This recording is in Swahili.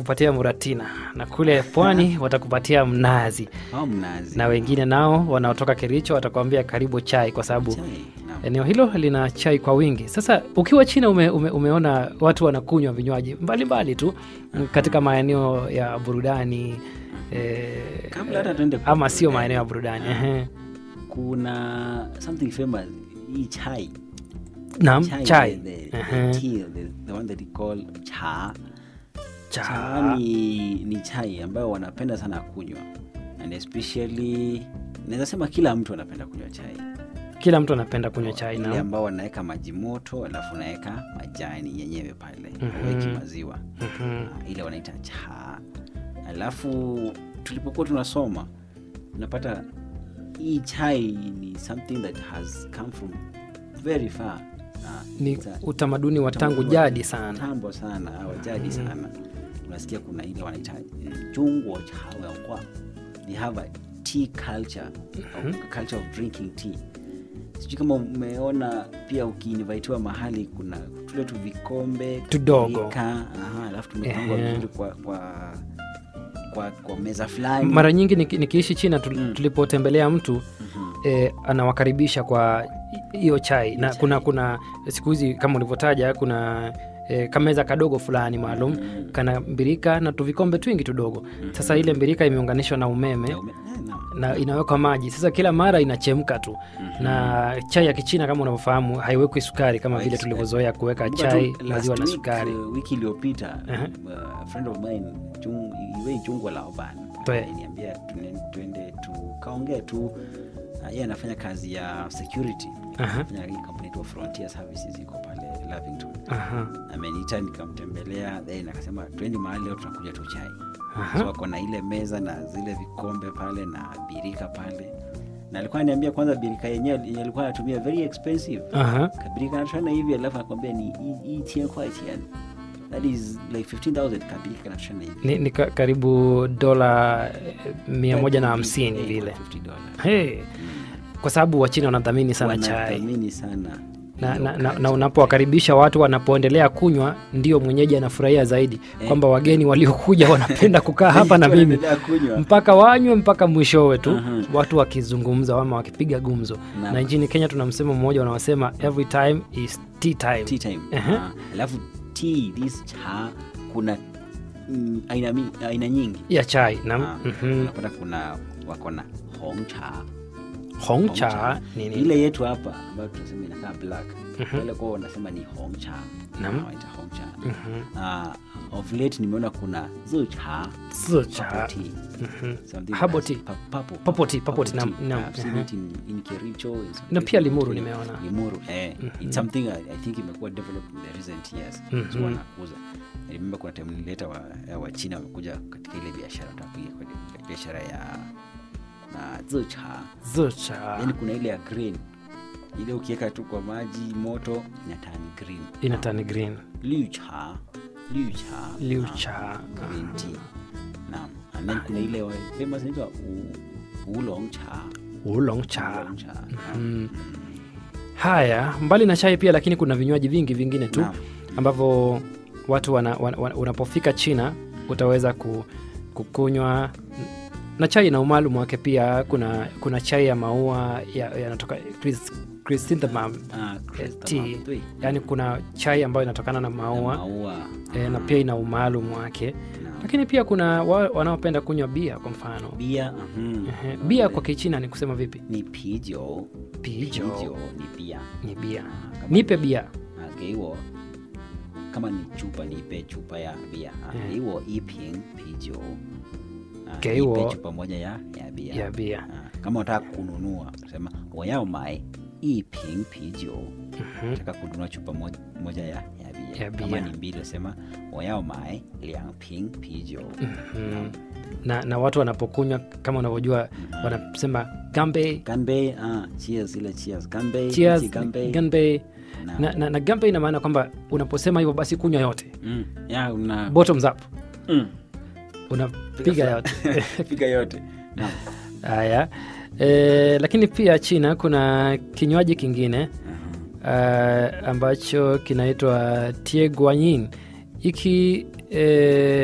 watakupatia muratina na kule pwani watakupatia mnazi au mnazi na wengine nao wanaotoka Kericho watakuambia karibu chai kwa sababu Chai, naam. eneo hilo lina chai kwa wingi. Sasa ukiwa China ume, ume, umeona watu wanakunywa vinywaji mbalimbali tu mm, katika maeneo ya burudani eh, Kabla hata tuende kwa ama sio burudani. maeneo ya burudani ehe. kuna something famous hii chai Naam, chai the, the, Ehe. the tea, the, the one that you call cha cha cha ni, ni chai ambayo wanapenda sana kunywa and especially naweza sema kila mtu anapenda kunywa chai kila mtu anapenda kunywa chai ile na ambao wanaweka maji moto alafu unaweka majani yenyewe pale Mhm. weki maziwa Mhm. Ah, ile wanaita cha alafu tulipokuwa tunasoma unapata hii chai ni something that has come from very far Ah, ni it's a- utamaduni wa tangu utamaduni jadi sana. tambo sana au jadi sana unasikia kuna ile wanaita eh, jungwo cha wenkwa they have a tea culture a culture of drinking tea sijui kama umeona pia ukiinvitiwa mahali kuna tule tu vikombe Tudogo. birika, aha, alafu tumepangwa Ehe. vizuri kwa, kwa, kwa, kwa meza fulani Mara nyingi niki, nikiishi China tul- Mm. tulipotembelea mtu Mhm. eh, anawakaribisha kwa hi- hiyo chai na chai. kuna kuna siku hizi kama ulivyotaja kuna eh, kameza kadogo fulani maalum Mhm. kana mbirika na tuvikombe twingi tudogo sasa ile mbirika imeunganishwa na umeme Ya ume- eh, naam. na inawekwa maji sasa kila mara inachemka tu na chai ya kichina kama unavyofahamu haiwekwi sukari kama vile Haisi- tulivyozoea kuweka Kumbuka chai tu maziwa last na week, sukari uh, wiki iliyopita Aha. uh, a friend of mine Jung, iwei chungwa la oban Twe. niambia tuende tukaongee tu uh, yeye anafanya kazi ya security Aha. anafanya hii kampuni tu frontier services iko pale lavington Aha. ameniita nikamtembelea then akasema twende mahali leo tunakuja tu chai Aha. so ako na ile meza na zile vikombe pale na birika pale na alikuwa ananiambia kwanza birika yenyewe yenye alikuwa anatumia very expensive Aha. kabirika anatoshana hivi alafu anakwambia ni hii- hii tien kwa tien that is like 15000 kabirika kanatoshana hivi ni, ni ka, karibu dola eh, mia moja na hamsini Eh, vile 50 dollars. hey. kwa sababu wachina wanadhamini sana chai Wanathamini sana na, hiyo na, na, culture. na unapowakaribisha watu wanapoendelea kunywa ndio mwenyeji anafurahia zaidi Eh. kwamba wageni waliokuja wanapenda kukaa hapa na mimi Wanaendelea kunywa. mpaka wanywe mpaka mwishowe tu Aha. watu wakizungumza ama wakipiga gumzo Naam. na nchini kenya tuna msemo mmoja unaosema every time is tea time tea time Ehe. Ah, alafu tea this cha kuna mm, aina, mi- aina nyingi ya chai na Ah, mhm. unapata kuna wako na hong cha hong Hong cha cha. nini ile yetu hapa ambayo tunasema inakaa black wale kwao wanasema ni hong cha Naam. Ah, waita hong cha Ah, of late nimeona kuna zi cha Zi cha. purple tea. Mhm. Something Herbal that's tea. pu- purple, Purple tea, purple tea, tea. naam, naam, I've seen mhm. it in, in Kericho, in some Na places pia in Limuru Kenya. nimeona. Limuru, eh. It's something I, I think imekuwa developed in the recent years. So Mhm. wanakuza. I remember kuna time nilileta wa, ya wa China wamekuja katika ile biashara wataka kuingia kwenye biashara ya na zi cha Zi cha yani kuna ile ya green ile ukiweka tu kwa maji moto inatani green ina tani green liu cha liu cha Liu naam, cha. green tea naam and then kuna ile wa- famous inaitwa u- oolong cha oolong cha Oolong cha Mm. haya mbali na chai pia lakini kuna vinywaji vingi vingine tu Naam. ambavyo watu wana, wana, wana, unapofika china utaweza ku, kukunywa na chai na umaalum wake pia kuna kuna chai ya maua ya- yanatoka chris- chrysanthemum Ah, eh, chrysanthemum, tea. tui. yaani kuna chai ambayo inatokana na Na maua maua eh, na pia ina umaalum wake Naam. lakini pia kuna wa, wanaopenda kunywa bia kwa mfano bia mhm. Ehe, bia kwa kichina ni kusema vipi ni pijo pijo ni bia ni bia Kama- nipe bia Ah, geiwo kama ni chupa nipe chupa ya bia Ah, Eh. geiwo iping pijo Ah, Geiwo- nipe chupa moja ya, ya bia ya bia Ah, kama unataka kununua sema wayao mai iping pijo nataka kununua chupa moja, moja ya, ya bia Ya kama bia. ni mbili sema wayao mai liang ping pijo Mm. na, na watu wanapokunywa kama unavyojua wanasema gambe ganbei ah, cheers ile cheers ganbei cheers ichi ganbei ganbe Naam. na, na, na gambe ina maana kwamba unaposema hivyo basi kunywa yote Mm, ya una bottoms up mm. unapiga yote piga yote Naam. haya e, lakini pia china kuna kinywaji kingine uh, ambacho kinaitwa tieguanyin hiki e,